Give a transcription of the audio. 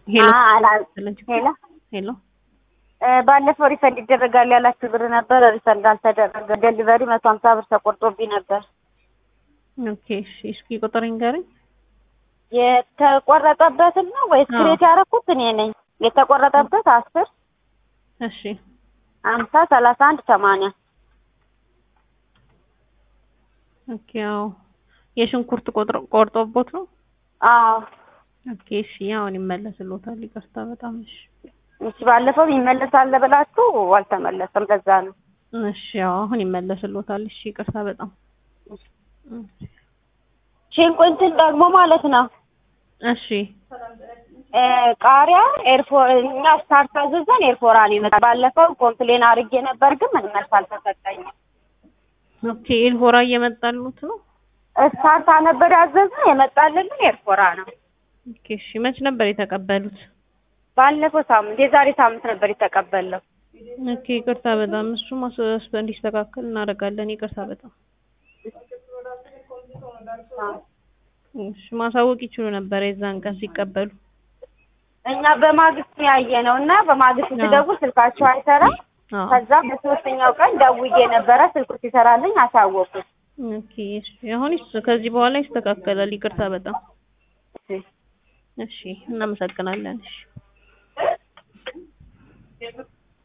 ሄሎ አላ አለች። ሄሎ ሄሎ እ ባለፈው ሪፈንድ ይደረጋል ያላችሁ ብር ነበር። ሪፈንድ አልተደረገ። ዴሊቨሪ መቶ ሀምሳ ብር ተቆርጦብኝ ነበር። ኦኬ እሺ፣ እስኪ ቁጥር ንገረኝ። የተቆረጠበትን ነው ወይስ አዎ። ክሬት ያደረኩት እኔ ነኝ? የተቆረጠበት አስር እሺ ሀምሳ ሰላሳ አንድ ሰማንያ ኦኬ። ያው የሽንኩርት ቆጥሮ ቆርጦቦት ነው። አዎ ኦኬ እሺ፣ አሁን ይመለስልዎታል። ይቅርታ በጣም እሺ። እሺ ባለፈው ይመለሳል ብላችሁ አልተመለሰም። ለዛ ነው እሺ ያው አሁን ይመለስልዎታል። እሺ ይቅርታ በጣም ሽንኩርትን ደግሞ ማለት ነው እሺ እ ቃሪያ ኤርፎር እኛ ስታርት አዘዘን ኤርፎራ ነው የመጣ። ባለፈው ኮምፕሌን አድርጌ ነበር፣ ግን ምን መልስ አልተሰጠኝም። ኦኬ ኤልፎራ እየመጣሉት ነው። ስታርታ ነበር ያዘዝን፣ የመጣልን ግን ኤርፎራ ነው። ኦኬ እሺ መች ነበር የተቀበሉት? ባለፈው ሳምንት የዛሬ ሳምንት ነበር የተቀበለው። ኦኬ ይቅርታ በጣም እሱ ማስ እንዲስተካከል እናደርጋለን። ይቅርታ በጣም እሺ ማሳወቅ ይችሉ ነበር የዛን ቀን ሲቀበሉ። እኛ በማግስቱ ያየ ነው እና በማግስቱ አዎ። ስደውል ስልካቸው አይሰራም። አዎ ከዛ በሶስተኛው ቀን ደውዬ ነበረ ስልኩ ሲሰራልኝ አሳወቁት። ኦኬ እሺ አሁን ይስ- ከዚህ በኋላ ይስተካከላል። ይቅርታ በጣም እሺ እናመሰግናለን። እሺ